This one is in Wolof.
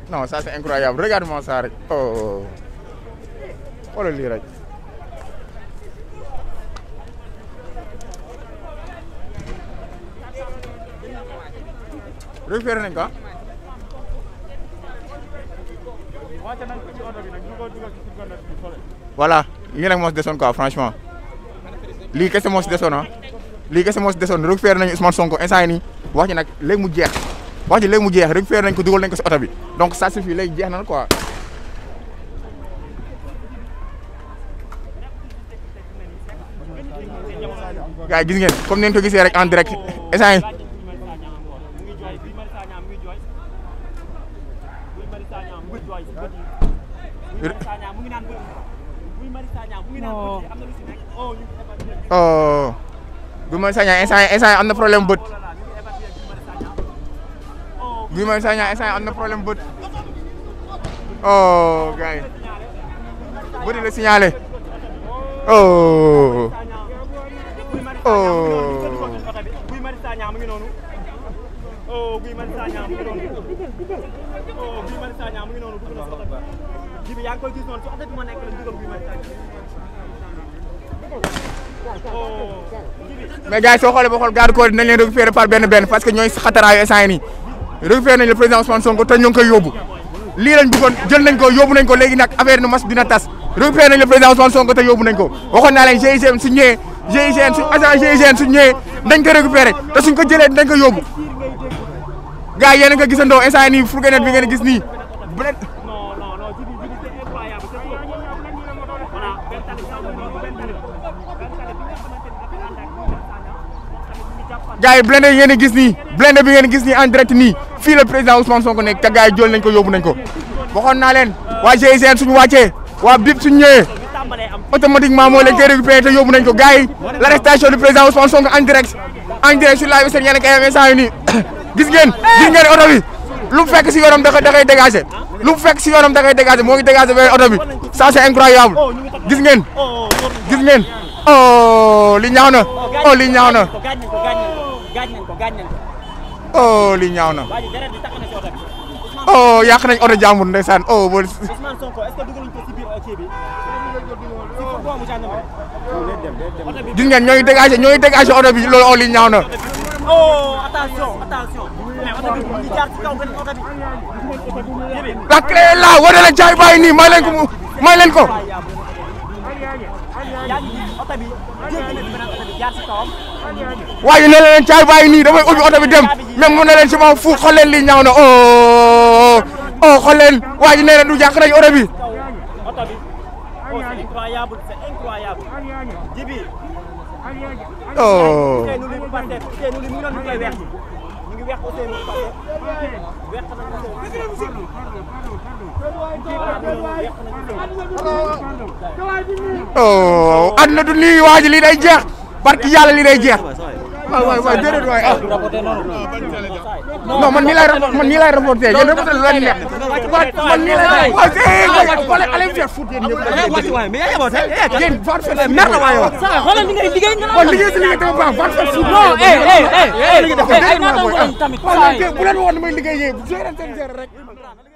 non ça c'est incroyable regarde-moi ça rek oh xoolal lii rek. récupéré nañ ko ah. voilà lii nag moo si desoon quoi franchement lii kese moo si desoon ah lii kese moo si desoon récupéré nañu Ousmane Sonko instant yii nii wax ji nag léegi mu jeex wax ji léegi mu jeex récupéré nañ ko dugal nañ ko si oto bi donc ça suffit léegi jeex na quoi. gars yi gis ngeen comme ni ngeen ko gisee rek en direct instant yii oh Guy Marius Sagna instant instant am na problème bët Guy Marius Sagna instant am na problème bët oh gars yi bët yi la signalé oh oh jibi yaa ngi koy gis noonu su oto bi moo nekk la dugal Guy Marius Sagna mais gars yi soo xoolee ba xool garde corps dinañ leen récupérer par benn benn parce que ñooy xataraayu instant yii nii récupérer nañ le président Ousmane Sonko te ñu ngi koy yóbbu lii lañ bëggoon jël nañ ko yóbbu nañ ko léegi nag affaire nu mas dina tas récupérer nañ le président Ousmane Sonko te yóbbu nañ ko waxoon naa leen GIGN su ñëwee GIGN su agent GIGN su ñëwee dañ ko récupérer te suñ ko jëlee dañ ko yóbbu gars yi yéen a nga gisandoo instant yii nii fourgonnette bi ngeen gis nii bu leen non non non jibi jibi c'est incroyable c'est trop voilà benn tali bi benn tali benn tali bi nga xamante ni dafa ànd ak Guy Marius Sagna moom tamit mu ngi jàppal gars yi blindé yi ngeen di gis nii blindé bi ngeen di gis nii en direct nii fii la président Ousmane Sonko nekk te gars yi jël nañ ko yóbbu nañ ko waxoon naa leen waa GIGN suñu wàccee waa BIP suñu ñëwee ñu tàmbalee am automatiquement moo leen koy récupéré te yóbbu nañ ko gars yi l'arrestation du président Ousmane Sonko en direct en direct sur live seen yéen kay instant yi nii gis ngeen gis ngeen oto bi lu mu fekk si yoonam da koy da koy dégagé lu mu fekk si yoonam da koy dégagé moo ngi dégagé beneen oto bi ça c'est incroyable gis ngeen oh oh gis ngeen oh li ñaaw na oh li ñaaw na ko gaañ nañ ko gaañ nañ ko gaañ nañ ko gaañ nañ ko oh li ñaaw na waa ji deret bi tax na si oto bi oh yàq nañ oto jàmbur ndeysaan oh ba Ousmane Sonko est-ce que dugaluñ ko si biir kii bi si boobu gendarmerie oto bi gis ngeen ñooy dégagé ñooy dégagé oto bi loolu oh li ñaaw na oh attention attention mais oto bi mu ngi jaar ci kaw benn oto bi jibi la clé est là wane leen caay bàyyi nii may leen ko mu may leen ko yaa ngi gis oto bi jéggi na beneen oto bi jaar ci kawam waaye ne leen caay bàyyi nii damay ubbi oto bi dem même mu ne leen si ma fu xool leen li ñaaw na oh oh xool leen waa ji nee na du jàq nañ oto bi oto bi oh c'est incroyable c'est incroyable jibi oh Ousseynou li Pastef Ousseynou li mu ngi doon ñu koy weex ñu ngi weex Ousseynou Pastef weex nañ Ousseynou voilà ñu weex nañ Ousseynou oh àdduna du nii waa ji lii day jeex barki yàlla lii day jeex waay waay waay déedéet waay ah non man nii lay rap- man nii lay reporté yéen reporté lu leen neex man nii lay waaw c'est wala allez faire foot yéen ñëpp yéen va faire foot mer na waay yow xoolal li ngay liggéey nga kon liggéey si liggéey dafa baax va faire foot non eh eh eh eh liggéey dafa ay naataango lañ tamit bu leen woon damay liggéey yee bu seen seen rek